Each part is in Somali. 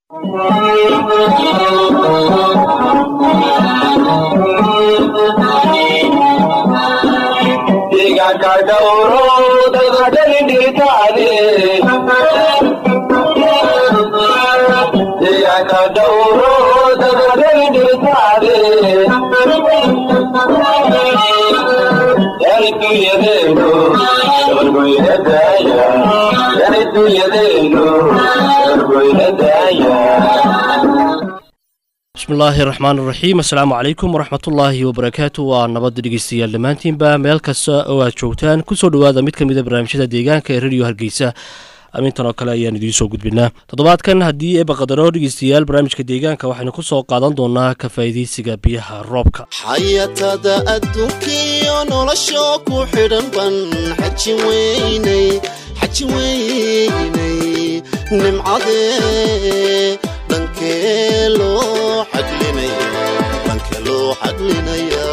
bismillaahi raxmaan raxiim assalaamu calaykum waraxmatullaahi wabarakaatu waa nabadda dhegeystayaal dhammaantiinba meel kasta oo aad joogtaan kusoo dhowaada mid ka mid a barnaamijyada deegaanka ee rediyo hargeysa amintan oo kale ayaan idiin soo gudbinaa toddobaadkan haddii eeba qadaro dhegeystayaal barnaamijka deegaanka waxaynu ku soo qaadan doonaa ka faa'iidaysiga biyaha roobka xayatada adduunkiyo nolosho ku xidhan ban xaji weynay xaji weynay nimcadee dhankee loo xaglinaya dhankee loo xaglinaya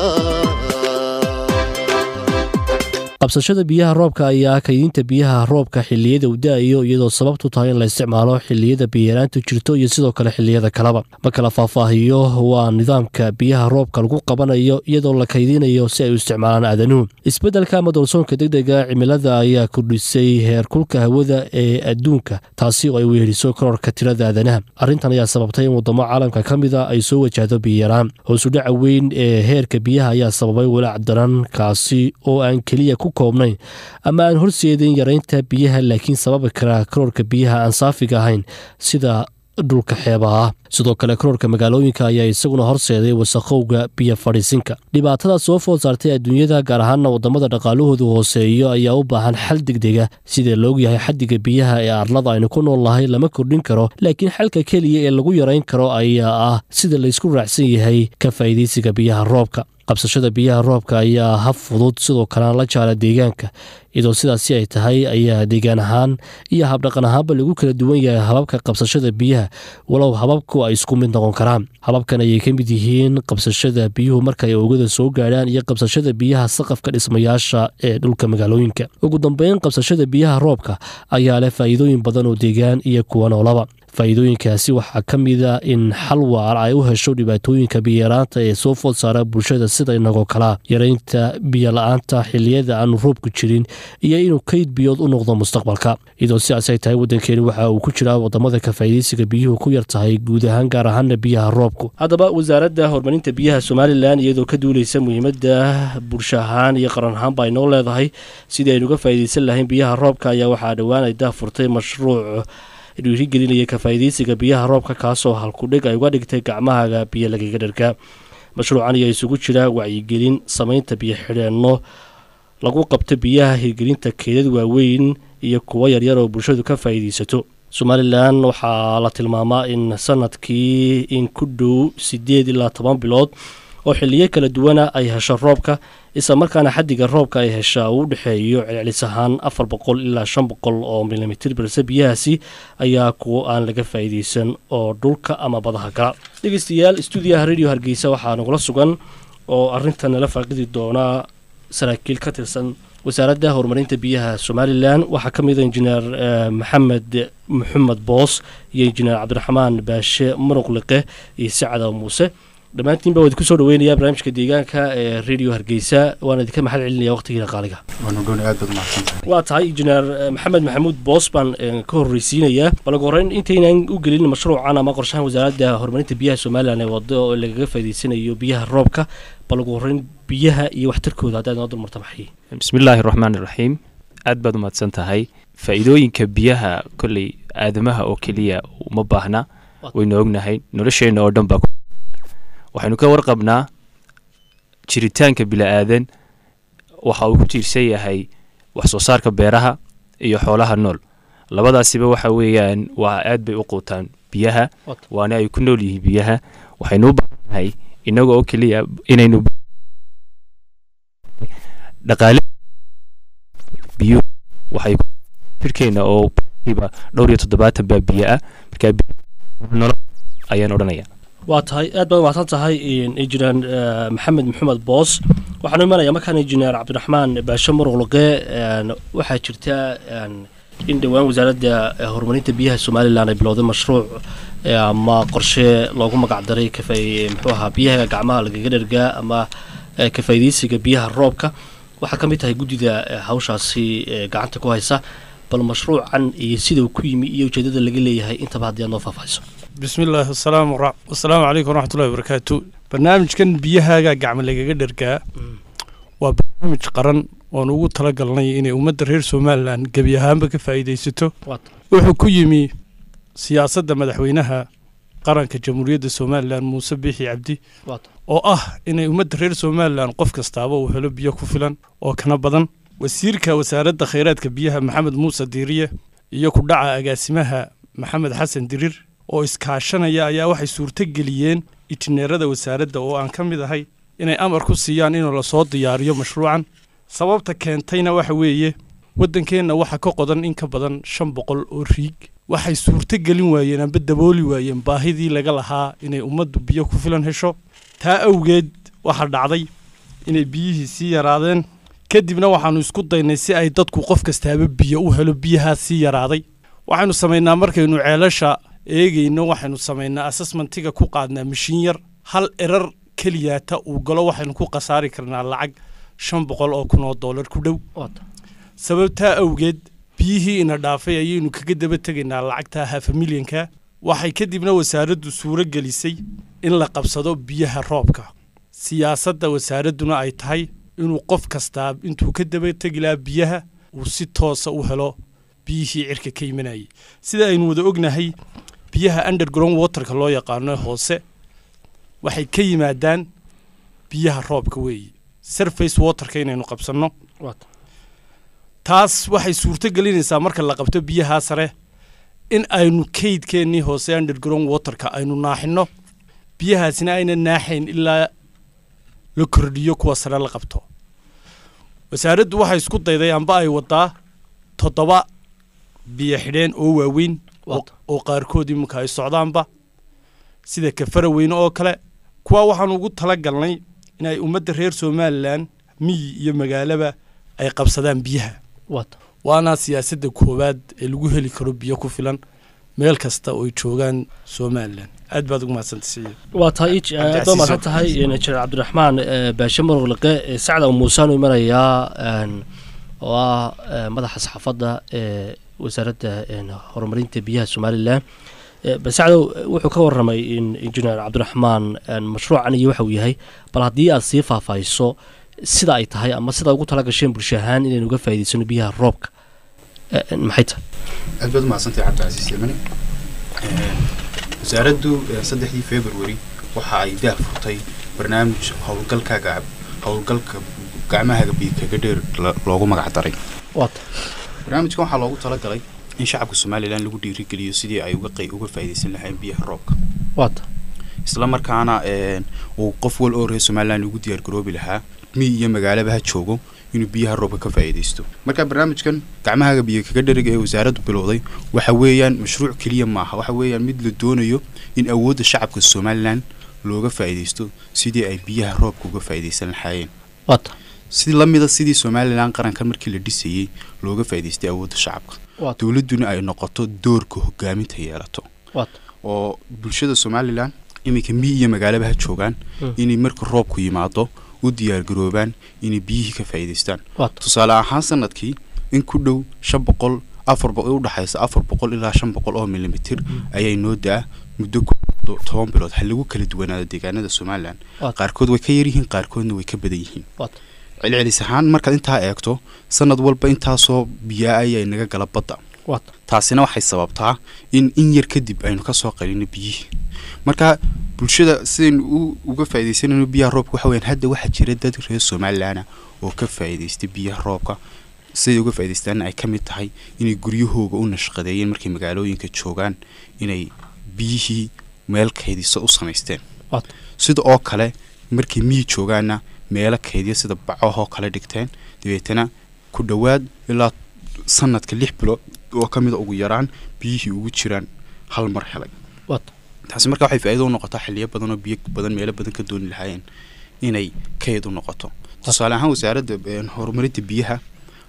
qabsashada biyaha roobka ayaa kaydinta biyaha roobka xilliyada uu da-ayo iyadoo sababtu tahay in la isticmaalo xilliyada biyaraantu jirto iyo sidoo kale xilliyada kaleba ma kala faahfaahiyo waa nidaamka biyaha roobka lagu qabanayo iyadoo la kaydinayo si ay u isticmaalaan aadanuhu isbeddelka ama doorsoonka degdega cimilada ayaa kordhisay heerkulka hawada ee adduunka taasi oo ay weeriso kororka tirada aadanaha arrintan ayaa sababtay in waddamo caalamka ka mida ay soo wajahdo biyaraan hoosudhaca weyn ee heerka biyaha ayaa sababay walaac daran kaasi oo aan keliya ku koobnayn ama aan horseedin yaraynta biyaha laakiin sababi kara karoorka biyaha aan saafiga ahayn sida dhulka xeebaha ah sidoo kale karoorka magaalooyinka ayaa isaguna horseeday wasakhowga biyo fadhiisinka dhibaatada soo food saartay adduunyada gaar ahaana waddamada dhaqaalahoodu hooseeyo ayaa u baahan xal degdega sida la ogyahay xaddiga biyaha ee arlada aynu ku nool nahay lama kordhin karo laakiin xalka keliya ee lagu yarayn karo ayaa ah sida laysku raacsan yahay ka faa'iidaysiga biyaha roobka qabsashada biyaha roobka ayaa hab fudud sidoo kalena la jaala deegaanka iyadoo sidaasi ay tahay ayaa deegaan ahaan iyo habdhaqan ahaanba lagu kala duwan yahay hababka qabsashada biyaha walow hababku ay isku mid noqon karaan hababkan ayay ka mid yihiin qabsashada biyuhu markaay oogada soo gaadhaan iyo qabsashada biyaha saqafka dhismayaasha ee dhulka magaalooyinka ugu dambeyn qabsashada biyaha roobka ayaa leh faa'iidooyin badan oo deegaan iyo kuwa noolaba faa'iidooyinkaasi waxaa ka mida in xal waar ay u hesho dhibaatooyinka biyaraanta ee soo food saara bulshada sida inagoo kalaa yaraynta biyola-aanta xilliyada aanu roobku jirin iyo inuu kayd biyood u noqdo mustaqbalka iyadoo sidaas ay tahay waddankeeni waxa uu ku jiraa wadamada ka faa'iidaysiga biyuhu ku yar tahay guud ahaan gaar ahaana biyaha roobku haddaba wasaaradda horumarinta biyaha somalilan iyadoo ka duuleysa muhiimadda bulsho ahaan iyo qaran ahaanba ay noo leedahay sidii aynu uga faa'iidaysan lahayn biyaha roobka ayaa waxaa dhowaan ay daafurtay mashruuc dhiirigelinaya ka faa'iidaysiga biyaha roobka kaasoo halkudhig ay uga dhigtay gacmahaga biyo lagaga dharka mashruucan ayaa isugu jira wacyigelin samaynta biyo xidheenno lagu qabto biyaha hirgelinta keedad waaweyn iyo kuwo yaryar oo bulshadu ka faa'iidaysato somalilan waxaa la tilmaamaa in sanadkii in ku dhow siddeed ilaa toban bilood oo xiliyo kala duwana ay hesho roobka isla markaana xaddiga roobka ay heshaa uu u dhexeeyo celcelis ahaan afar boqol ilaa shan boqol oo milimitir balse biyahaasi ayaa kuwo aan laga faa'iidaysan oo dhulka ama badaha gala dhegeystayaal stuudiyaha radio hargeysa waxaa nagula sugan oo arrintan nala faaqidi doonaa saraakiil ka tirsan wasaaradda horumarinta biyaha somalilan waxaa ka mid a injineer maxamed maxamed boos iyo injineer cabdiraxmaan baashe muruqliqe iyo sacada muuse dhammaantiinba waa idinku soo dhaweynayaa barnaamijka deegaanka ee radio hargeysa waana idinka maxal celinaya waqtigiina qaaliga waa tahay injineer maxamed maxamuud boos baan ka horreysiinayaa bal ugu horreyn intaynan u gelin mashruucan ama qorshahan wasaaradda horumarinta biyaha somalilan ee wado oo lagaga faa'iidaysanayo biyaha roobka bal ugu horreyn biyaha iyo waxtarkooda haddaad noo dulmarta maxay bismillaahi raxmaan iraxiim aad baad umahadsan tahay faa'iidooyinka biyaha kolley aadamaha oo keliya uma baahna waynu ognahay nolosheenna oo dhan baa waxaynu ka warqabnaa jiritaanka bila'aadan waxa uu ku tiirsan yahay wax soo saarka beeraha iyo xoolaha nool labadaasiba waxa weeyaan waa aad bay u quutaan biyaha waana ay ku nool yihiin biyaha waxaynu u baahannahay innaga oo keliya inaynu dhaqaale biyuhu waxay jirkeena oo ba dhowr iyo toddobaatan baa biyo ah markaa nolol ayaan odhanaya waa tahay aad baad umahadsan tahay injineer maxamed maxamed boos waxaanu imanayaa markaan injineer cabdiraxmaan baashe muruqluqe waxaa jirta in dhowaan wasaaradda horumarinta biyaha somalilan ay bilowday mashruuc ee ama qorshe loogu magacdaray kafay muxuu ahaa biyaha gacmaha lagaga dhergaa ama ee, ka faa'iidaysiga biyaha roobka waxaa ka mid tahay guddida ee, hawshaasi ee, gacanta ku haysa bal mashruucan iyo sida uu ku yimi iyo ujeedada laga leeyahay intaba haddii aad noo faahfaahiso bismi illaahi wasalaamu ra- wasalaamu calaykum waraxmatullahi wabarakaatu barnaamijkan biyahaaga gacmo lagaga dhergaa waa barnaamij qaran oon ugu talagalnay inay ummadda reer somalilan gebi ahaanba ka faa'iidaysato Waata. wuxuu ku yimi siyaasadda madaxweynaha qaranka jamhuuriyadda somalilan muuse biixi cabdi Waata. oo ah inay ummadda reer somalilan qof kastaaba uu helo biyo ku filan oo kana badan wasiirka wasaaradda khayraadka biyaha maxamed muuse diiriye iyo ku dhaca agaasimaha maxamed xasan dirir oo iskaashanaya ayaa waxay suurto geliyeen itineerada wasaaradda oo aan ka mid ahay inay amar ku siiyaan inuu lasoo diyaariyo mashruucan sababta keentayna waxa weeye waddankeenna waxaa ka qodan in ka badan shan boqol oo riig waxay suurto gelin waayeen amba dabooli waayeen baahidii laga lahaa inay ummaddu biyo ku filan hesho taa awgeed waxaa dhacday inay biyihii sii yaraadeen kadibna waxaannu isku daynay si ay dadku qof kastaaba biyo u helo biyahaa sii yaraaday waxaynu samaynaa markaynu ceelasha eegayno waxaynu samaynaa assessmentiga ku qaadnaa mashiin yar hal erar keliyaata uu galo waxaynu ku khasaari karnaa lacag shan boqol oo kun oo doolar ku dhow Waata. sababtaa awgeed biyihii ina dhaafay ayaynu kaga daba tegaynaa lacagta hafa milyanka waxay kadibna wasaaraddu suuro gelisay in la qabsado biyaha roobka siyaasadda wasaaradduna ay tahay inuu qof kastaa intuu ka daba tegi lahaa biyaha uu si toosa u helo biyihii cirka ka imanayay sida aynu wada ognahay biyaha underground waterka loo yaqaano hoose waxay ka yimaadaan biyaha roobka weeye surface waterka inaynu qabsanno Waata. taas waxay suurto gelinaysaa marka la qabto biyahaa sare in aynu kaydkeennii hoose underground waterka aynu naaxinno biyahaasina ayna naaxayn ilaa la kordhiyo kuwa sare la qabto wasaaraddu waxay isku dayday amba ay wadaa toddoba biyo xidheen oo waaweyn oo- Waata. oo qaarkood iminka ay socdaanba sida kafara weyne oo kale kuwa waxaanu ugu tala galnay inay ummadda reer somalilan miyi iyo magaalaba ay qabsadaan biyaha Waata. waana siyaasadda koowaad ee lagu heli karo biyo ku filan meel kasta oo ay joogaan somalilan aad baad ugu mahadsantay waa tahay ij Cabdi aad baa Casiis mahadsan oo- tahay injineer cabdiraxmaan eh, baashe muruqliqe eh, sacda muusaan u imanayaa een, oo ah eh, madaxa saxaafadda ee wasaaradda een, horumarinta biyaha somalilan Eh, bal sacdow eh, wuxuu ka waramay in injineer cabdiraxmaan een, mashruucan iyo waxa uu yahay bal haddii aad sii faahfaahiso sida ay tahay ama sida ugu tala gasheen bulsho ahaan inaynu uga faa'iidaysano biyaha roobka Eh, eh, maxay tahay aad baad umahadsantahay cabdicasiis yemani wasaaraddu eh, saddexdii february waxa ay daah furtay barnaamij howlgalkaaga howlgalka gacmahaaga biyo kaga dheer la- loogu magac daray waata barnaamijkan waxaa loogu talagalay in shacabka somalilan lagu dhiirigeliyo sidii ay uga qey uga faa'iidaysan lahayn biyaha roobka waata isla markaana een, uu qof wal oo reer somalilan ugu diyaargaroobi lahaa miyi iyo magaalaba ha joogo inuu biyaha roobka ka faa'iidaysto marka barnaamijkan gacmahaaga biyo kaga dheriga ee wasaaraddu bilowday waxa weeyaan mashruuc keliya maaha waxa weeyaan mid la doonayo in awoodda shacabka somalilan looga faa'iidaysto sidii ay biyaha roobka uga faa'iidaysan lahaayeen waata si la mida sidii somalilan qarankan markii la dhisayey looga faa'iidaystay awoodda shacabka waata dowladduna ay noqoto doorka hogaaminta yeelato waata oo bulshada somalilan iminka miyi iyo magaalaba ha joogaan Mm. inay marka roobku yimaado u diyaargaroobaan inay biyihii ka faa'iidaystaan waata tusaale ahaan sanadkii in ku dhow shan boqol afar boqol udhexaysa afar boqol ilaa shan boqol oo milimitir ayay noo daa muddo ku to- toban bilood ha lagu kala duwanaado deegaanada somalilan Waata. qaarkood way ka yaryihiin qaarkoodna way ka badan yihiin waata celcelis ahaan markaad intaa eegto sanad walba intaasoo biyaa ayay naga gala badda waata taasina waxay sababtaa in in yar kadib aynu kasoo qalino biyihii marka bulshada sidaynu u- uga faa'iidaysanayno biyaha roobka waxa weyaan hadda waxaa jira dad reer somalilan oo ka faa'iidaystay biyaha roobka siday uga faa'iidaystaana ay ka mid tahay inay guryahooga u nashqadeeyeen markay magaalooyinka joogaan inay biyihii meel kaydiso u samaysteen waata sida oo kale markay miyi joogaanna meelo kaydiya sida bacahoo kale dhigteen dabeetana ku dhowaad ilaa sanadka lix bilood oo ka mida ugu yaraan biyihii ugu jiraan hal mar helay waata taasi marka waxay faa'iido u noqotaa xilliyo badan oo biyo badan meelo badan ka dooni lahaayeen inay kayd u noqoto tusaale ahaan wasaaradda een, horumarinta biyaha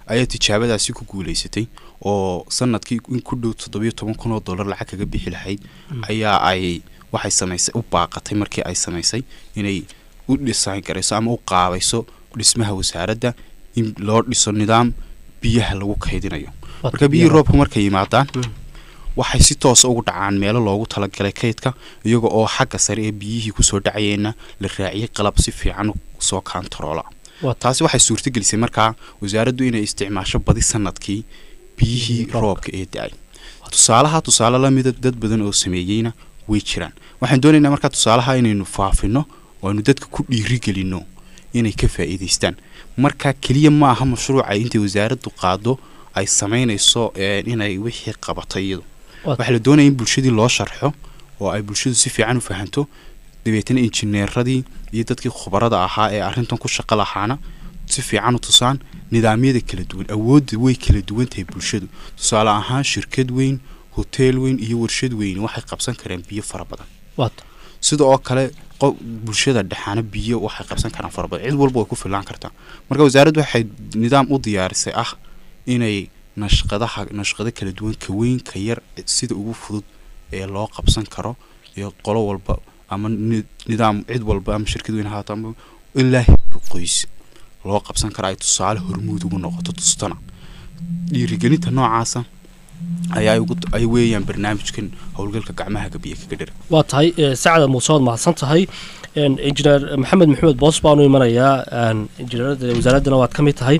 ayaa tijaabadaasi ku guuleysatay oo sanadkii in ku dhow toddobiyo toban kun oo dollar lacag kaga bixi lahayd ayaa ay waxay samaysay u baaqatay markii ay samaysay inay u dhisaan garayso ama u qaabayso dhismaha wasaaradda in loo dhiso nidaam biyaha lagu kaydinayo marka biyihii roobka markay yimaadaan waxay si toosa ugu dhacaan meelo loogu talagalay kaydka iyaga oo xagga sare ee biyihii kusoo dhacayeenna la raaciyey qalab si fiican soo kaantaroola taasi waxay suurtagelisay markaa wasaaraddu inay isticmaasho badi sanadkii biyihii roobka ee da-ay tusaalaha tusaale lamida dad badan oo sameeyeyna way jiraan waxaan doonaynaa markaa tusaalaha inaynu faafino oo aynu dadka ku dhiirigelino inay ka faa'iidaystaan marka keliya ma aha mashruuca intay wasaaraddu qaado ay samaynayso inay wixii qabato iyadu waxaa la doonaya in bulshadii loo sharxo oo ay bulshadu si fiican u fahanto dabeetana injineeradii iyo dadkii khubarada ahaa ee arrintan ku shaqo lahaana si fiican u tusaan nidaamyada kala duwan awoodda way kala duwan tahay bulshadu tusaale ahaan shirkad weyn hoteel weyn iyo warshad weyn waxay qabsan karaan biyo fara badan sida oo kale bulshada dhexaana biyo waxay qabsan karaan fara badan cid walba way ku filaan kartaa marka wasaaraddu waxay nidaam u diyaarisay ah inay nashqadaha nashqado kala duwan ka weyn ka yar sida ugu fudud ee loo qabsan karo iyo qolo walba ama nidaam cid walba ama shirkad weyn ahaato ama ilaa heer qoys loo qabsan karo ay tusaale hormuud ugu noqoto tustana dhiirigelinta noocaasa ayaa ay weeyaan barnaamijkan howlgalka gacmaha gabiya kaga dhira waa tahay sacada muuse waad mahadsan tahay injineer maxamed maxamed boos baanu imanayaa injineerada wasaaraddana waad ka mid tahay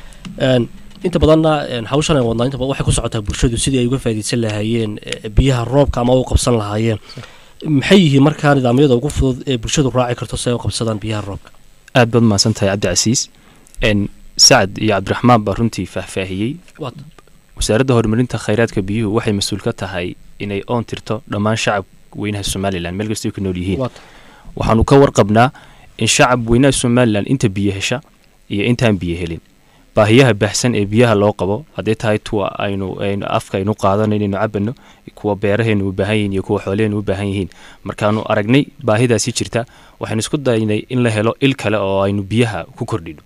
inta badanna hawshan ay wadnaa inta badan waxay ku socotaa bulshadu sidii ay uga faa'iidaysan lahaayeen biyaha roobka ama u qabsan lahaayeen maxay yihiin markaa nidaamyada ugu fudud ee bulshadu raaci karto si ay u qabsadaan biyaha roobka aad baad mahadsan tahay cabdicasiis sacad iyo cabdiraxmaan baa runtii faahfaahiyey wasaaradda horumarinta khayraadka biyuhu waxay mas-uul ka tahay inay oon tirto dhammaan shacab weynaha somalilan meel kastay ku nool yihiin waxaanu ka warqabnaa in shacab weynaha somalilan inta biyo hesha iyo intaan biyo helin baahiyaha baahsan ee biyaha loo qabo hadday tahay tuwa aynu aynu afka aynu qaadano inaynu cabano kuwa beeraheenu u baahan yihiin iyo kuwa xoolaheenu u baahan yihiin markaanu aragnay baahidaasi jirta waxaynu isku daynay in la helo il kale oo aynu biyaha ku kordhino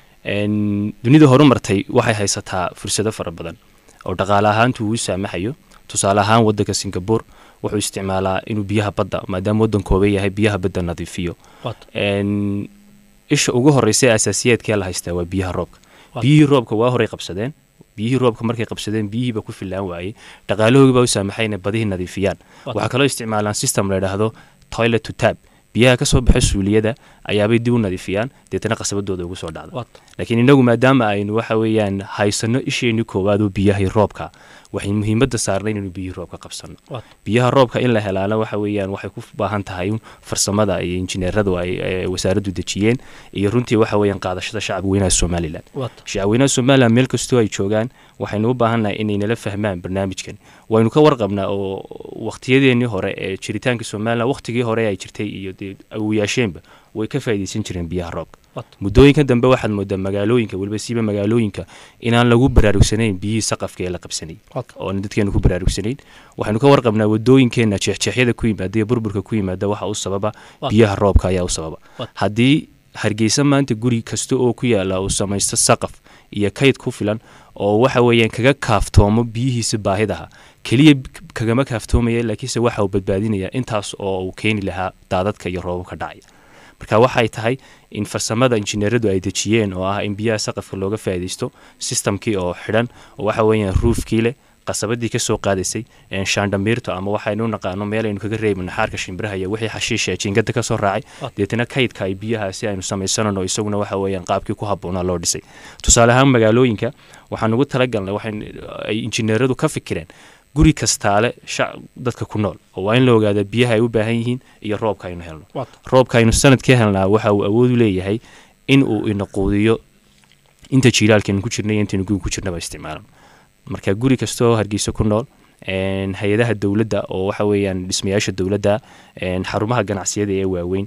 dunida horumartay waxay haysataa fursado fara badan oo dhaqaale ahaantu uu saamaxayo tusaale ahaan wadanka singapore wuxuu isticmaalaa inuu biyaha badda maadaama wadan kooban yahay biyaha badda nadiifiyo isha ugu horeysa ee asaasiyaadkee la haystaa waa biyaha roobka biyihii roobka waa horay qabsadeen biyihii roobka markay qabsadeen biyihiiba ku filaan waayey dhaqaalahoogiibaa u saamaxay inay badihii nadiifiyaan waxaa kaloo isticmaalaan system la idhaahdo toilet to tab biyaha kasoo baxa suuliyada ayaabay dib u nadiifiyaan deetana qasabadooda ugu soo dhacda laakiin inagu maadaama aynu waxa weeyaan haysano isheenii koowaad oo biyahii roobka waxay muhiimadda saarnay inaynu biyihii roobka qabsano biyaha roobka in la helaana waxa weeyaan waxay ku baahan tahay farsamada iyo injineeradu ay wasaaraddu dejiyeen iyo runtii waxa weeyaan qaadashada shacabka weynaha somalilan shacab weynaha somalilan meel kastoo ay joogaan waxaynu u baahannahay inay nala fahmaan barnaamijkan waynu ka warqabnaa oo waqtiyadeenii hore ee jiritaanka somalilan waqtigii hore ay jirtay iyo dee awoyaasheenba way ka faa'iidaysan jireen biyaha roobka muddooyinka dambe waxaad moodaa magaalooyinka weliba siiba magaalooyinka inaan lagu baraarugsanayn biyihii saqafka ee la qabsanay oon dadkeenu ku baraarugsanayn waxaynu ka warqabnaa wadooyinkeenna jeexjeexyada ku yimaada iyo burburka ku yimaada waxa u sababa biyaha roobka ayaa u sababa haddii hargeysa maanta guri kasta oo ku yaala uu samaysto saqaf iyo kayd ku filan oo waxa weeyaan kaga kaaftoomo biyihiisa baahidaha keliya kagama kaaftoomaya laakiinse waxa uu badbaadinaya intaas oo uu keeni lahaa daadadka iyo roobabka dhacaya marka waxay tahay in farsamada injineeradu ay dejiyeen oo ah in biyaha saqafka looga faa'iidaysto sistamkii oo xidhan oo waxa weeyaan ruufkii leh qasabadii ka soo qaadaysay shaandhamiirto ama waxaynu u naqaano meel aynu kaga reebi naxaarka shimbiraha iyo wixii xashiisha ee jiingada ka soo raacay deetana kaydka ay biyahaasi aynu samaysanano isaguna waxa weeyaan qaabkii ku habboonaa loo dhisay tusaale ahaan magaalooyinka waxaan ugu talagalnay waxay ay injineeradu ka fikireen guri kastaale dadka ku nool oo waa in la ogaada biyaha ay u baahan yihiin iyo roobka aynu helno roobka aynu sanadkii helnaa waxa uu awood u leeyahay in uu inaquudiyo inta jiilaalkeenu ku jirnay iyo intaynu guriga ku jirnaba isticmaalan marka guri kastaoo hargeysa ku nool hay-adaha dowladda oo waxa weeyaan dhismayaasha dowladda xarumaha ganacsiyada ee waaweyn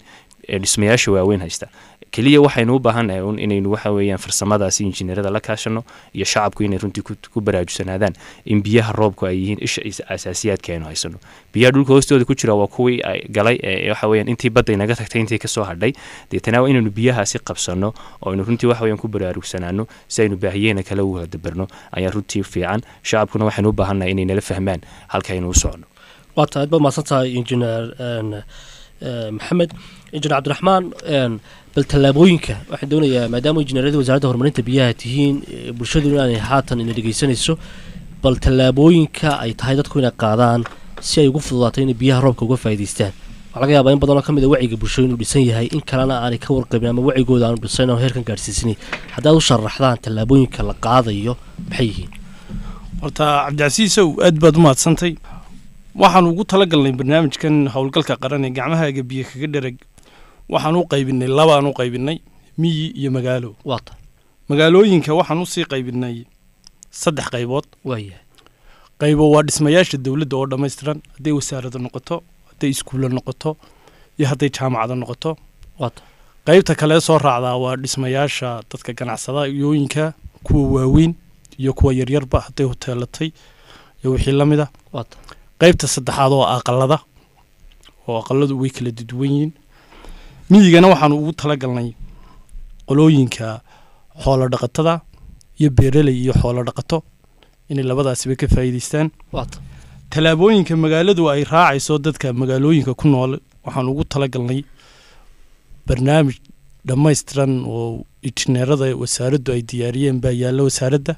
ee dhismayaasha waaweyn haysta keliya waxaynu u baahannahay un inaynu waxa weeyaan farsamadaasi injineerada la kaashano iyo shacabku inay runtii ku, ku baraarugsanaadaan in biyaha roobku ay yihiin isha is- asaasiyaadka aynu haysano biyaha dhulka hoostooda ku jira waa kuwii ay galay ee waxa weeyaan intii badda inaga tagtay intii kasoo hadhay deetana waa inaynu biyahaasi qabsano oo aynu runtii waxa weeyaan ku baraarugsanaano si aynu baahiyeena kale ugu dabarno ayaa runtii fiican shacabkuna waxaynu u baahannahay inay nala fahmaan halkaynu u socono waa tahay aad baad mahadsan tahay injineer een, ee, maxamed injineer cabdiraxmaan een, bal tallaabooyinka waxaan doonayaa maadaama injineeradii wasaaradda horumarinta biyaha tihiin ee, bulshadu inaanay haatan ina dhegeysanayso bal tallaabooyinka ay tahay dadku inay qaadaan si ay ugu fududaato inay biyaha roobka uga faa'iidaystaan waxaa laga yaabaa in badanoo ka mid a wacyiga bulshada inuu dhisan yahay in kalena aanay ka warqabin ama wacigooda aanu dhisayn oo heerkan gaadhsiisanay haddaad u sharaxdaan tallaabooyinka la qaadayo maxay yihiin horta cabdicasiisow aad baad u mahadsantay waxaan ugu talagalnay barnaamijkan howlgalka qaran ee gacmahaaga biyo kaga dhereg waxaan u qaybinay labaan u qaybinay miyi iyo magaalo waa tahay magaalooyinka waxaan usii qaybinay saddex qaybood waayahay qaybo waa dhismayaasha dowladda oo dhammaystiran hadday wasaarada noqoto hadday iskuulla noqoto iyo hadday jaamacada noqoto waa tahay qaybta kale soo raacdaa waa dhismayaasha dadka ganacsadayooyinka kuwa waaweyn iyo kuwa yaryarba hadday hoteelatay iyo wixii la mid a waa tahay qaybta saddexaad oo aqalada oo aqaladu way kala duwan yihiin miyigana waxaanu ugu talagalnay qolooyinka xoolo dhaqatada iyo beeraley iyo xoolo dhaqato inay labadaasiba ka faa'iidaystaan waa tahay tallaabooyinka magaaladu ay raacayso dadka magaalooyinka ku nool waxaan ugu talagalnay barnaamij dhammaystiran oo injineerada wasaaraddu ay diyaariyeen baa yaalla wasaaradda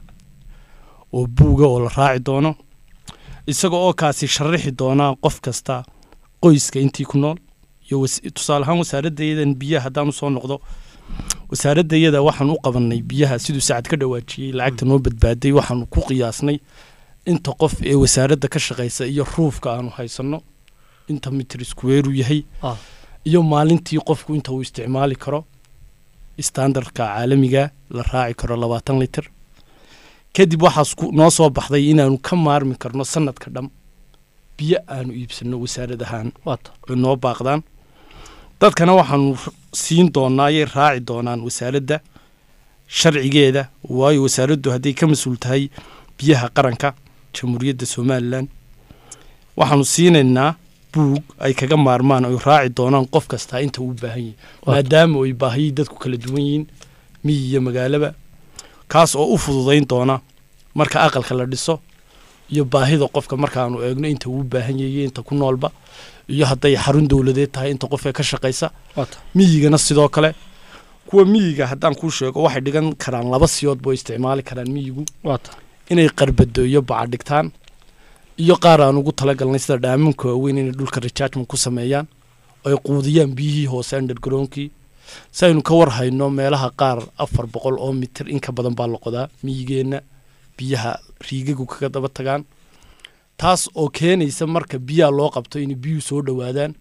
oo buuga oo la raaci doono isaga oo kaasi sharaxi doonaa qof kasta qoyska intii ku nool iyo was- tusaale ahaan wasaaraddayadan biyaha haddaan usoo noqdo wasaaraddayada waxaan u qabanay biyaha siduu sacad ka dhawaajiyey lacagta noo badbaaday waxaanu ku qiyaasnay inta qof ee wasaaradda ka shaqaysa iyo ruufka aanu haysanno inta mitir square uu yahay Ah. iyo maalintii qofku inta uu isticmaali karo standardka caalamiga la raaci karo labaatan litir kadib waxaas ku- noo soo baxday inaanu ka maarmi karno sanadka dham biyo aanu iibsanno wasaarad ahaan waa tahay ay noo baaqdaan dadkana waxaanu r- siin doonaa ayay raaci doonaan wasaaradda sharcigeeda waayo wasaaraddu hadday ka mas-uul tahay biyaha qaranka jamhuuriyadda somalilan waxaanu siinaynaa buug ay kaga maarmaan ay raaci doonaan qof kastaa inta uu baahan yahay Waa maadaama ay baahiyii dadku kala duwan yihiin miyi iyo magaalaba kaas oo u fududayn doona marka aqalka la dhiso iyo baahida qofka markaanu eegno inta uu baahan yahay iyo inta ku noolba iyo hadday xarun dowladeed tahay inta qof ee ka shaqaysa waa tahay miyigana sidoo kale kuwa miyiga haddaan kuu sheego waxay dhigan karaan laba siyood boo isticmaali karaan miyigu waa tahay inay qarbado iyo baca dhigtaan iyo qaar aan ugu talagalnay sida dhaaminka waaweyn inay dhulka rechargement ku sameeyaan oo ay quudiyaan biyihii hoose undergrownkii si aynu ka war hayno meelaha qaar afar boqol oo mitir in ka badan baa la qodaa miyigeenna biyaha riigagu kaga daba tagaan taas oo keenaysa marka biyaha loo qabto inay biyuhu soo dhowaadaan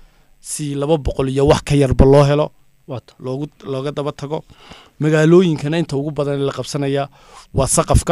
si laba boqol iyo wax ka yarba loo helo waa tahay loogu looga daba tago magaalooyinkana inta ugu badan la qabsanayaa waa saqafka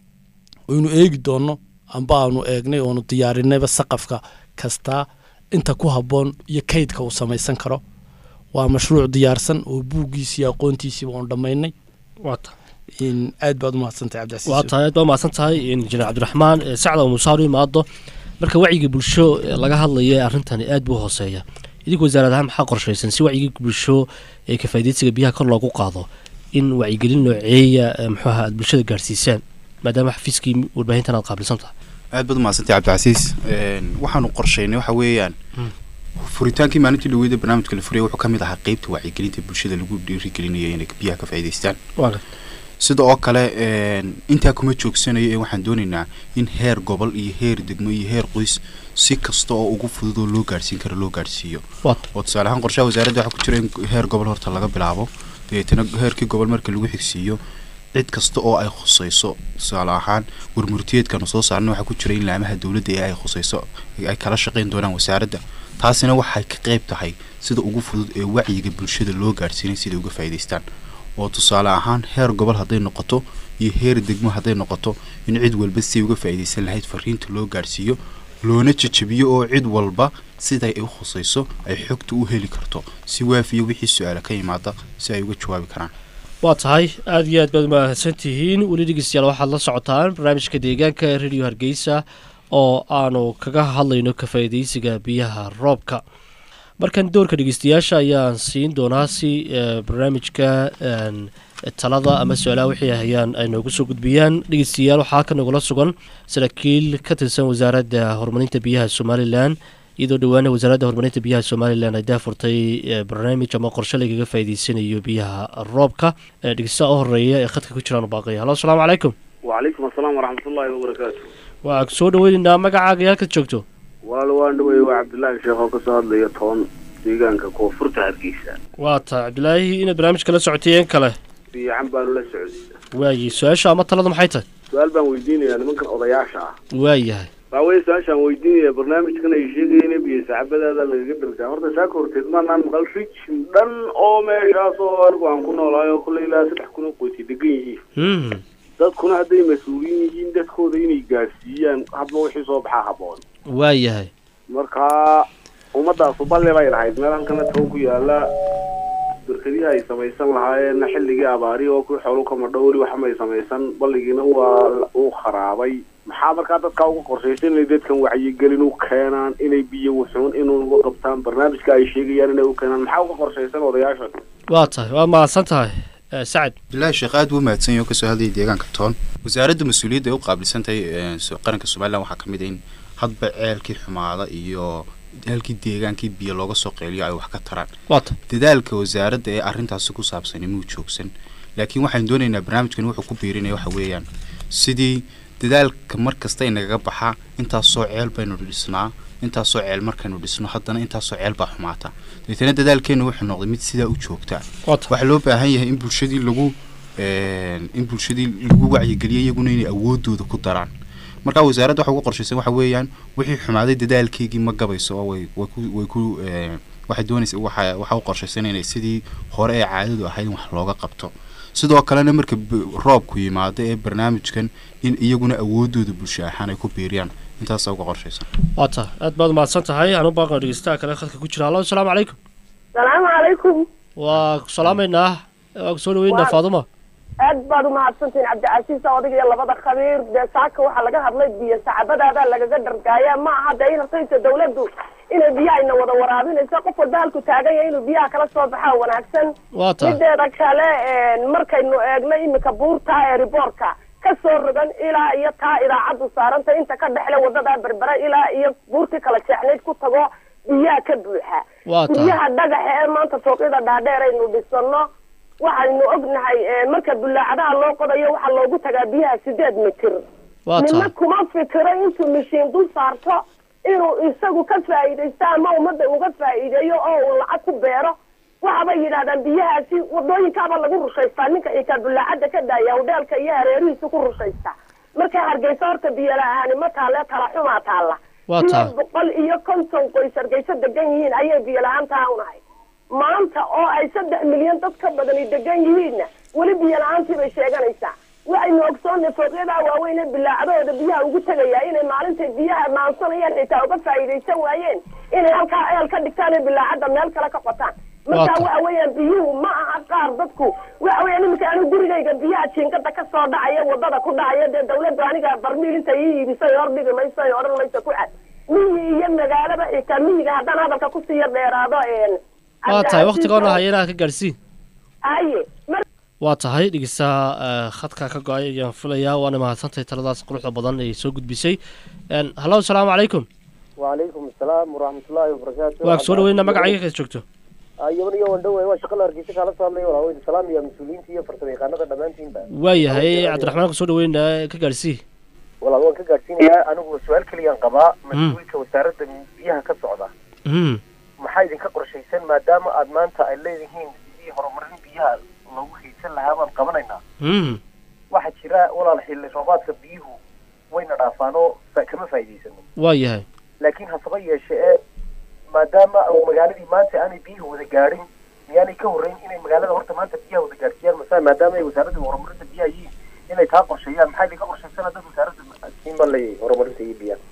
oynu eegi doonno amba aanu eegnay oonu diyaarinayba saqafka kastaa inta ku habboon iyo kaydka uu samaysan karo waa mashruuc diyaarsan oo buuggiisii aqoontiisiiba oon dhammaynay waa tahay in aad baad u mahadsantahay cabdicasiis waa tahay aad baa mahadsan tahay injineer cabdiraxmaan ee sacda oo musaar u imaado marka wacyiga bulsho ee laga hadlaya ee arrintani aad buu hooseeya idinku wasaarad ahaan maxaa qorshaysan si wacyigii bulsho ee ka faa'iidaysiga biyaha kor loogu qaado in wacyigelin nooceeya ee muxuu ahaa aad bulshada gaarsiisaan maadaama xafiiskii warbaahintan aad qaabilsan tahay aad baad umahadsantay cabdicasiis Een, waxaanu qorshaynay waxa weeyaan Hmm. furitaankii maalintii dhaweyda barnaamijka la furaya wuxuu ka mid ahaa qeybta wacyigelinta bulshada lagu dhiirigelinayo inay biyaha ka faa'iidaystaan sida oo kale een, intaa kuma joogsanayo ee waxaan doonaynaa in heer gobol iyo heer degmo iyo heer qoys si kasta oo ugu fudud oo loo gaarsiin karo loo gaarsiiyo waa oo tusaale ahaan qorshaha wasaaradda waxaa ku jira in heer gobol horta laga bilaabo dabeetana heerkii gobol marka lagu xigsiiyo cid kasta oo ay khusayso tusaale ahaan warmurtiyeedkanu soo saarna waxaa ku jira in laamaha dowladda ee ay khusayso ay kala shaqayn doonaan wasaaradda taasina waxay ka qayb tahay sida ugu fudud ee wacyiga bulshada loo gaarsiinay siday uga faa'iidaystaan oo tusaale ahaan heer gobol hadday noqoto iyo heer degmo hadday noqoto in cid walba siday uga faa'iidaysan lahayd fariinta loo gaarsiiyo loona jejebiyo oo cid walba siday u khusayso ay xogta u heli karto si waafiya wixii su-aala ka yimaada si ay uga jawaabi karaan waa tahay aada iyo aad baad mahadsan tihiin weli dhegeystayaal waxaad la socotaan barnaamijka deegaanka ee radio hargeysa oo aanu kaga hadlayno ka faa'iidaysiga biyaha roobka markan doorka dhegeystayaasha ayaan siin doonaa si eh, barnaamijka een, talada ama su-aalaha wixii hayaan ay noogu soo gudbiyaan dhegeystayaal waxaa ka nagula sugan saraakiil ka tirsan wasaaradda horumarinta biyaha somalilan iyadoo dhowaana wasaaradda horumarinta biyaha somalilan ay daafurtay eh, barnaamij ama qorshe lagaga faa'iideysanayo biyaha roobka Eh, dhegeystaha u horeeya ee khadka ku jiraan baaqaya halo asalaamu calaykum وعليكم السلام ورحمة الله وبركاته waa soo dhaweynaynaa magacaaga iyo halkaad joogto walaal waan dhawey waa cabdillaahi sheekh oo kasoo hadlaya toban deegaanka koonfurta hargeysa waa tahay cabdilaahi inaad barnaamijka la socotay in kale fiican baanu la socday waaye su-aasha ama talada maxay tahay su-aal baan weydiinayaa nimankan odayaasha ah waayahay baa wey su-aashaan weydiinaya barnaamijkan ay sheegayeen biyo saxabadaada lagaga dhargaa horta saa ka horteed maanaan maqal rijim dhan oo meeshaas oo anigu aan ku noolahay oo kule ilaa saddex kun oo qoyti degan yihiin Mhm. dadkuna hadday mas-uuliyin yihiin dadkooda inay gaadhsiiyaan hadba wixii soo baxaa haboon waayahay markaa ummadaasu balli bay lahayd meel halkana toon ku yaala barkadihi ay samaysan lahaayeenna xilligii abaari oo kuwii xoolu kama dhowri waxmay samaysan balligiina waa uu kharaabay maxaa markaa dadkaa uga qorshaysan inay dadkan wacyigelin u keenaan inay biyo wuxuun inuu uga qabtaan barnaamijka ay sheegayaan inay u keenaan maxaa uga qorshaysan odayaasha waa tahay waa mahadsan tahay Eh, sacad bilaahi sheekh aad buu mahadsan yahay oo kasoo hadlayay deegaanka toon wasaaradda mas-uuliyadda ay u qaabilsan tahay eh, so- qaranka somalilan waxaa ka mid ah in hadba ceelkii xumaada iyo halkii deegaankii biyo looga soo qeeliyo ay wax ka taraan waa tahay dadaalka wasaaradda ee arrintaasi ku saabsani muu joogsan laakiin waxaan doonaynaa barnaamijkan wuxuu ku biirinaya waxa weeyaan sidii dadaalka mar kasta inagaga baxaa intaasoo ceel baynu dhisnaa intaasoo ceel markaynu dhisno haddana intaasoo ceel baa xumaata dabeetana dadaalkeennu wuxuu noqday mid sidaa u joogta waa tahay waxaa loo baahan yahay in bulshadii lagu een, in bulshadii lagu wacyigeliyo iyaguna inay awoodooda ku daraan marka wasaaradda waxa uga qorshaysan waxa weeyaan wixii xumaaday dadaalkeygii ma gabayso oo way way ku way ku een, waxay doonaysa waxa waxa u qorshaysan inay sidii hore ee caadadu ahayd in wax looga qabto sidoo kalena marka b- roobku yimaado ee barnaamijkan in iyaguna awoodooda bulsho ahaan ay ku biiriyaan intaasaa uga qorshaysan waa tahay aad baad mahadsan tahay anu baaqan dhegeystaha kale khadka ku jira halo asalaamu calaykum salaamu calaykum waa ku salaamaynaa waa ku soo dhaweynaa Waa- faaduma aad baad umahadsantihiin cabdicasiis odag iyo labada khabiir dee saaka waxaa laga hadlay biyo sacabadaada lagaga dhargaaya ma aha dee in rasaysa dawladdu inay biyahayna wada waraabinayso qof walba halku taagan yahay inuu biyaha kala soo baxaa wanaagsan waa tahay mideeda kale een, markaynu eegno imika buurta ee riboorka ka soo rogan ilaa iyo taa idaacaddu saaranta inta ka dhexle wadada berbera ilaa iyo buurtii kala jeexnayd ku tago biyaha ka buuxa waa tahay guryaha dhagaxa ee maanta fooqyada dhaadheer aynu dhisano waxaynu ognahay eh, marka bulaacadaha loo qodayo waxaa loogu tagaa biyaha sideed mitir waa nina tahay kuma fikiro intuu mishiin dul saarto inuu isagu ka faa'iidaysto ama ummadda uga faa'iideeyo oo uu lacag ku beero waxabay yidhahdaan biyahaasi wadooyinkaaba lagu rushaystaa ninka xitaa bulaacada ka daaya hudheelka iyo hareerihiisa ku rushaysta marka hargeysa horta biyo la-aani ma taale tala xumaa taalla waa ilaa tahay boqol iyo konton qoys hargeysa degan yihiin ayay biyo la-aantaa unahay maanta oo ay saddex milyan dad ka badani degan yihiinna weli biyo la-aantii bay sheeganaysaa waxaynu ogsoonnay fooqyadaa waaweyn ee bilaacadooda biyaha ugu tegayaa inay maalintay biyaha maansanayaan xitaa uga faa'iidaysan waayeen inay halkaa eel ka dhigtaan ee bilaacadda meel kale ka qotaan marka Waata. waxa weeyaan biyuhu ma aha qaar dadku waxa weeyaan iminka anigu gurigayga biyaha jiingada ka soo dhacaya wadada ku dhacaya dee dawladdu aniga barmiil inta ii iibisay hor dhigi mayso ay odhan mayso ku cad miyi iyo magaalaba xitaa miyiga haddaan hadalka kusii yar dheeraado een waa tahay waqtigoona haya inaad ka gaadhsiin haye mar waa tahay dhegeystaha eh, khadka ka go-ay ayaan filayaa waana mahadsantahay taladaas quruxda badan ay soo gudbisay Een, hallo asalaamu calaykum وعليكم السلام ورحمة الله وبركاته waa ku soo dhaweynaa magacayga kaad joogto يوم يوم دوي waa shaqada hargeysa kala saameey walaa weyn salaam iyo mas'uuliyiinta iyo farsamayaqaanada dhamaantiinba waayahay cabdiraxmaan ku soo dhaweynaa ka gaadhsii walaa waan ka gaadhsiinayaa anigu su-aal keliyaan qabaa mas-uulka wasaaradda biyaha ka socda Mhm. maxaa idinka qorshaysan maadaama aad maanta ay leedihiin sidii horumarin biyaha loogu haysan lahaa baan qabanaynaa Mhm. waxaa jira walaal xilli roobaadka biyuhu wayna dhaafaanoo fa- kama faa'iidaysano waayahay laakiin hasaba yeeshe ee maadaama uu magaaladii maanta aanay biyuhu wada gaadhin miyaanay ka horreyn inay magaalada horta maanta biyaha wada gaadhsiiyaan masa maadaama ay wasaaradda horumarinta biyaha yihiin inay taa qorsheeyaan maxaa idinka qorshaysan dad wasaaradda siinba lay horumarinta iyo biyaha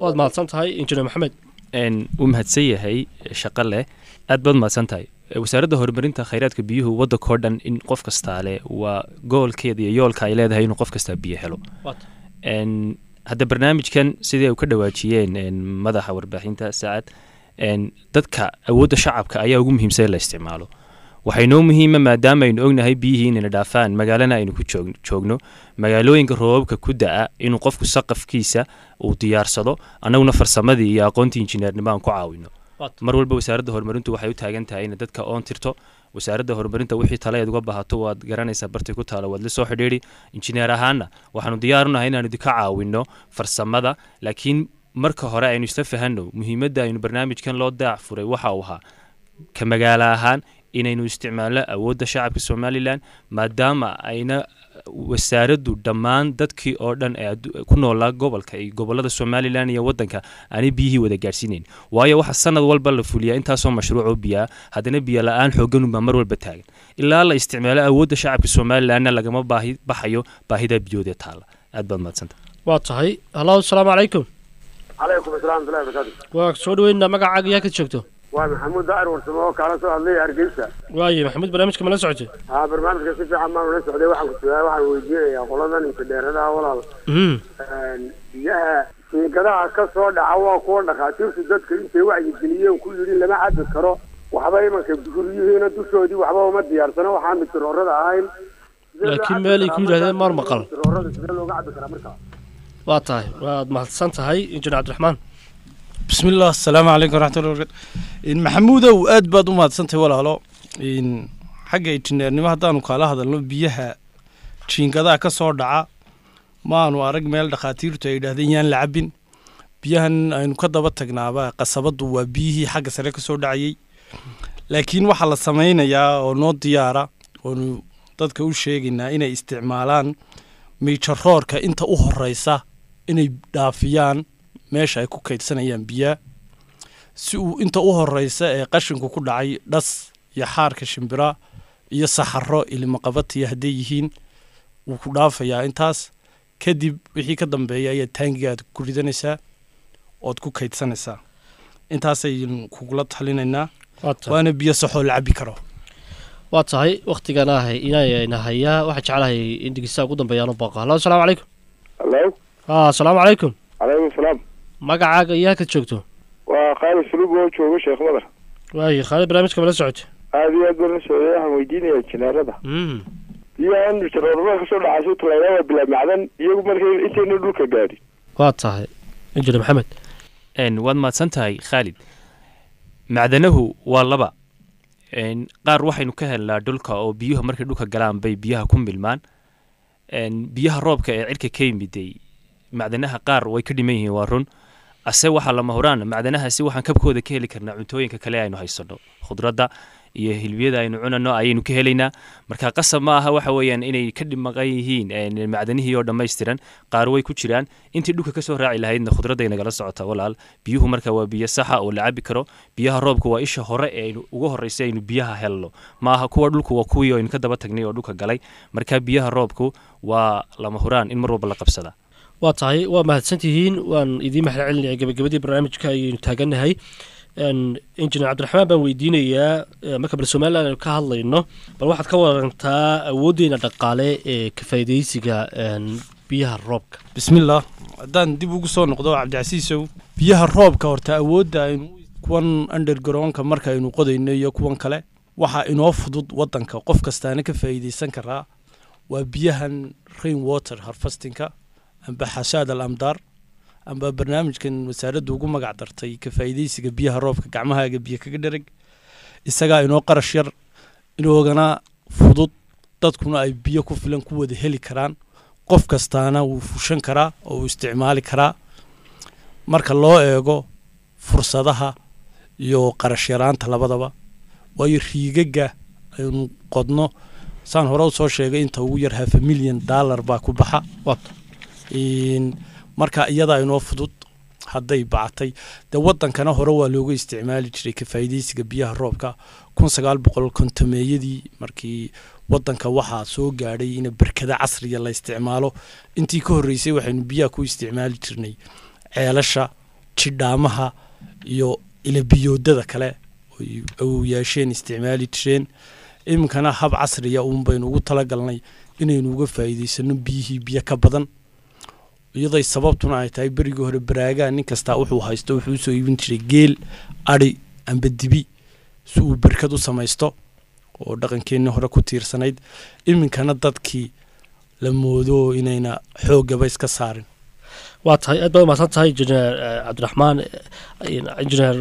waad mahadsan tahay injineer maxamed n wuu mahadsan yahay shaqo leh aad baad mahadsan tahay wasaaradda horumarinta khayraadka biyuhu waddankao dhan in qof kastaa leh waa goolkeeda iyo yoolka ay leedahay inuu qof kastaa biyo helo Waata. n hadda barnaamijkan sidii ay ka dhawaajiyeen n madaxa warbaahinta saacad n dadka awoodda shacabka ayaa ugu muhiimsan in la isticmaalo waxay noo muhiima maadaama aynu ognahay biyihii inayna dhaafaan magaalana aynu ku joog- joogno magaalooyinka roobabka ku da'a inuu qofku saqafkiisa uu diyaarsado annaguna farsamadii iyo aqoontii injineernimo aan ku caawino Waata. mar walba wasaaradda horumarintu waxay u taagan tahay inay dadka oon tirto wasaaradda horumarinta wixii tale eed uga baahato waad garanaysaa bartay ku taala waad la soo xidhiidhi injineer ahaana waxaanu diyaarunahay inaanu idinka caawinno farsamada laakiin marka hore aynu isla fahanno muhiimadda aynu barnaamijkan loo daac furay waxa uu ahaa ka magaalo ahaan inaynu isticmaalno awoodda shacabka somalilan maadaama ayna wasaaraddu dhammaan dadkii oo dhan ee addu- ku noolaa gobolka iyo gobolada somalilan iyo wadanka aanay biyihii wada gaadhsiinayn waayo waxa sanad walba la fuliyaa intaasoo mashruuc oo biyaa haddana biyo la-aan xooganunbaa mar walba taagan ilaa la isticmaalo awoodda shacabka somalilanna lagama baahi baxayo baahida biyoodee taala aad baad mahadsanta waa tahay hallo asalaamu calaykum calaykum asalaam watullahi barakaatu waa soo dhaweynaa magacaaga yaa ka joogto waa maxamuud daa'ir warsamo oo kaala soo hadlay hargeysa waaye maxamuud barnaamijka mala socotay haa barnaamijka si fiican baan ula socday waxaan ku sugaa waxaan weydiinayaa qoladan intidheeradaha walaal Mhm. biyaha shiikadaha ka soo dhaca waa kuwa dhakhaatiirtu dadka intay wacyigeliyeen ku yidhi lama cabi karo waxba imanka guryihiina dushoodii waxba uma diyaarsano waxaan mitiroorada ahayn Sidee loo Laakiin cabi meel ay karaa ku yidhaahdeen markaa? maar maqal. mitiroorada sidee looga cabi karaa markaa waa tahay waad mahadsan tahay injineer cabdiraxmaan بسم الله السلام عليكم ورحمة الله وبركاته إن محمودة وآد بعد ما تسنتي ولا هلا إن حاجة إنجنيرنimo haddaanu kaala hadalno biyaha jiingadaa ka soo dhaca maanu arag meel dhakhaatiirtu ay yidhaahdeen yaan la cabin biyahan aynu ka daba tagnaaba qasabadu waa biyihii xagga sare ka soo dhacayay laakiin waxaa la samaynayaa oo noo diyaara oonu dadka u sheegaynaa inay isticmaalaan miijaroorka inta u horeysa inay dhaafiyaan meesha ay ku kaydsanayaan biyaa si uu inta u horeysa ee qashinku ku dhacay dhas iyo xaarka shimbira iyo saxaro ilimaqabatiya hadday yihiin wuu ku dhaafayaa intaas kadib wixii ka dambeeya ayaa taangiga aad ku ridanaysaa ood ku kaydsanaysaa intaasaynu kugula talinaynaa waa tahay waana biyo saxoo la cabi karo waa tahay waktigana ahay inayna hayaa waxaa jeclahay in dhegeystaha ugu dambeeyaan u baaqo hallo asalaamu calaykum hallo haa asalaamu calaykum calaykum salaam magacaaga yaa ka joogto waa khaalid sulug oo jooga sheekh madar waaye khaalid barnaamijka mala socotay aada iyo aad baan la socday waxaan weydiinayaa injineerada Mhm. biyahan mitiroorada kasoo dhacaysa talaada waa bilaa macdan iyagu markay intayna dhulka gaadhin waa tahay injineer maxamed n waad mahadsan tahay khaalid macdanahu waa laba n qaar waxaynu ka helnaa dhulka oo biyuhu markay dhulka galaan bay biyaha ku milmaan n biyaha roobka ee cirka ka yimiday macdanaha qaar way ka dhiman yihiin waa run ase waxaa lama huraan macdanahaasi waxaan kabkooda ka heli karnaa cuntooyinka kale aynu haysano khudradda iyo hilbiyada aynu cunano ayaynu ka helaynaa marka qasab ma aha waxa weeyaan inay ka dhimaqan yihiin n macdanihii oo dhammaystiran qaar way ku jiraan intii dhulka kasoo raaci lahaydna khudradday nagala socota walaal biyuhu marka waa biyo saxa oo la cabi karo biyaha roobka waa isha hore ee aynu ugu horreysay aynu biyaha helno ma aha kuwa dhulku waa kuwii aynu ka daba tagnay oo dhulka galay marka biyaha roobku waa lama huraan in mar walba la qabsada waa tahay waa mahadsantihiin waan idiin mahad celinaya gabagabadii barnaamijka ayaynu taagannahay Een, injineer cabdiraxmaan baan weydiinayaa eh, marka bal somalilan aynu ka hadlayno bal waxaad ka warantaa awooddeena dhaqaale ee ka faa'iidaysiga een, biyaha roobka bismillaah haddaan dib ugu soo noqdo cabdicasiisow biyaha roobka horta awoodda aynu kuwan undergroundka markaaynu qodayno iyo kuwan kale waxaa inoo fudud wadanka qof kastaana ka faa'iidaysan karaa waa biyahan rain water harvestingka amba xashaad al amdaar amba barnaamijkan wasaaraddu ugu magac dartay ka faa'iidaysiga biyaha roobka gacmahaaga biyo kaga dhereg isagaa inoo qarash yar inoogana fudud dadkuna ay biyo ku filan ku wada heli karaan qof kastaana wuu fushan karaa oo uu isticmaali karaa marka loo eego fursadaha iyo qarash yaraanta labadaba waayo riigaga aynu qodno saan hore usoo sheegay inta ugu yar hafa milyan dollar baa ku baxa Een, marka iyada inoo fudud hadday bacatay dee wadankana hore waa looga isticmaali jiray ka faa'iidaysiga biyaha roobka kun sagaal boqol kontomeeyadii markii wadanka waxaa soo gaadhay in berkada casriya la isticmaalo intii ka horreysay waxaynu biyaha ku isticmaali jirnay ceelasha jidhaamaha iyo ilabiyoodada kale oy awowyaasheen isticmaali jireen iminkana hab casriya uun baynu ugu talagalnay inaynu uga faa'iidaysano biyihii biyo ka badan iyaday sababtuna ay tahay berigii hore baraagaa nin kastaa wuxuu haysto wuxuu usoo iibin jiray geel adhi amba dibi si uu berkad u samaysto oo dhaqankeenni hore ku tiirsanayd iminkana dadkii la moodo inayna xooggaba iska saarin waa tahay aad baad umahadsan tahay injineer cabdiraxmaan injineer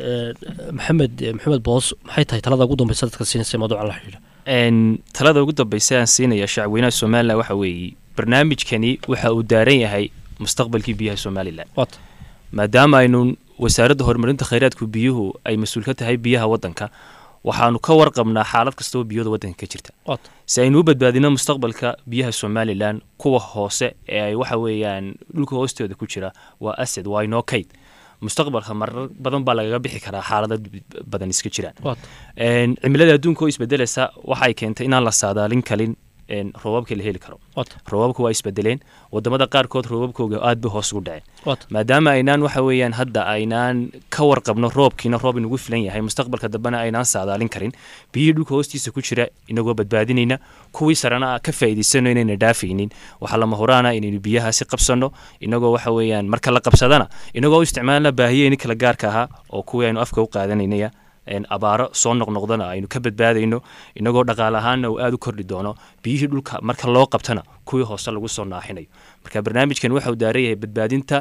maxamed maxamed boos maxay tahay talada ugu dambeysa dadka siinaysa mawduucan la xidhiidha talada ugu dambeysa aan siinaya shacabweynaha somalilan waxa weeye barnaamijkani waxa uu daaran yahay mustaqbalkii biyaha somalilan waata maadaama aynu wasaaradda horumarinta khayraadku biyuhu ay mas-uul ka tahay biyaha waddanka waxaanu ka warqabnaa xaalad kasta oo biyooda waddanka ka jirta waata si aynu u badbaadino mustaqbalka biyaha somalilan kuwa hoose ee ay waxa weeyaan dhulka hoostooda ku jira waa asad waa inoo kayd mustaqbalka marar badan baa lagaga bixi karaa xaalado badan iska jiraan waata cimilada adduunka oo isbedelaysa waxay keentay inaan la saadaalin kalin roobabka la heli karo waata roobabka waa isbedeleen wadamada qaarkood roobabkooga aad bay hoos ugu dhaceen waata maadaama aynaan waxa weeyaan hadda aynaan ka warqabno roobkiina roob inugu filan yahay mustaqbalka dambena aynaan saadaalin karin biyihii dhulka hoostiisa ku jira inagoo badbaadinayna kuwii sarena ka faa'iidaysano inayna dhaafaynin waxaa lama huraana inaynu biyahaasi qabsanno inagoo waxa weeyaan marka la qabsadana inagoo u isticmaalna baahiyeyni kala gaarka ahaa oo kuwii aynu afka u qaadanaynaya abaaro soo noqnoqdana aynu ka badbaadayno inagoo dhaqaale ahaanna uu aada u kordhi doono biyihii dhulka marka loo qabtana kuwii hoose lagu soo naaxinayo marka barnaamijkan waxa uu daaran yahay badbaadinta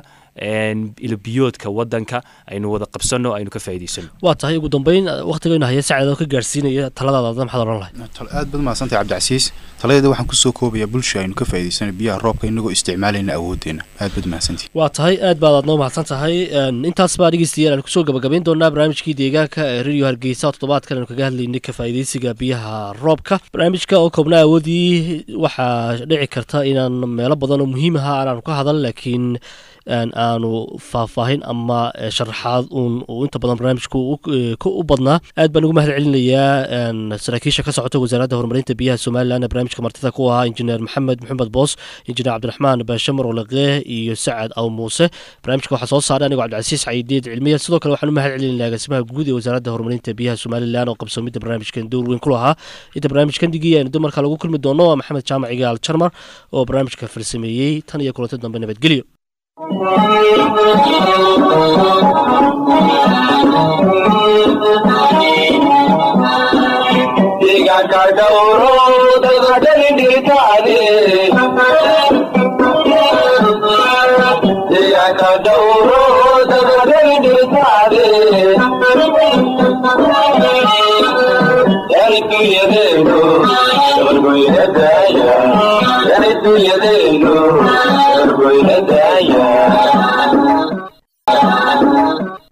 ilbiyoodka waddanka aynu wada qabsanno aynu ka faa'iidaysano waa tahay ugu dambeyn waktigaynu haya sacad oo ka gaarsiinaya taladaada adna maxaad odhan lahay aad baad mahadsantahay cabdicasiis taladeeda waxaan kusoo koobayaa bulsha aynu ka faa'iidaysano biyaha roobka inagoo isticmaalayna awooddeena aad baad mahadsantihi waa tahay aad baad aadnoo mahadsan tahay intaas baa dhegeystayaal aan kusoo gabagabayn doonaa barnaamijkii deegaanka ee radio hargeysa oo toddobaadkan aynu kaga hadlaynay ka faa'iidaysiga biyaha roobka barnaamijka oo koobnaa awoodii waxaa dhici karta inaan meelo badan oo muhiim aha aanaanu ka hadal laakiin aanu faahfaahin ama sharaxaad uun uu inta badan barnaamijku u badnaa aad baan ugu mahad celinayaa saraakiisha ka socota wasaaradda horumarinta biyaha somalilan barnaamijka martida ku ahaa injineer maxamed maxamed boos injineer cabdiraxmaan baashamar olaqee iyo sacad aw muuse barnaamijka waxaa soo saaray anigoo cabdicasiis cayideed cilmiya sidoo kale waxaan u mahad celinayaa agaasimaha guud ee wasaaradda horumarinta biyaha somalilan oo qabsoomidda barnaamijkan dowr weyn ku lahaa inta barnaamijkan digii aynu dumarka lagu kulmi doono waa maxamed jaamac igaal jarmar oo barnaamijka farsameeyey tan iyo kulanti dambe nabadgelyo Yeah.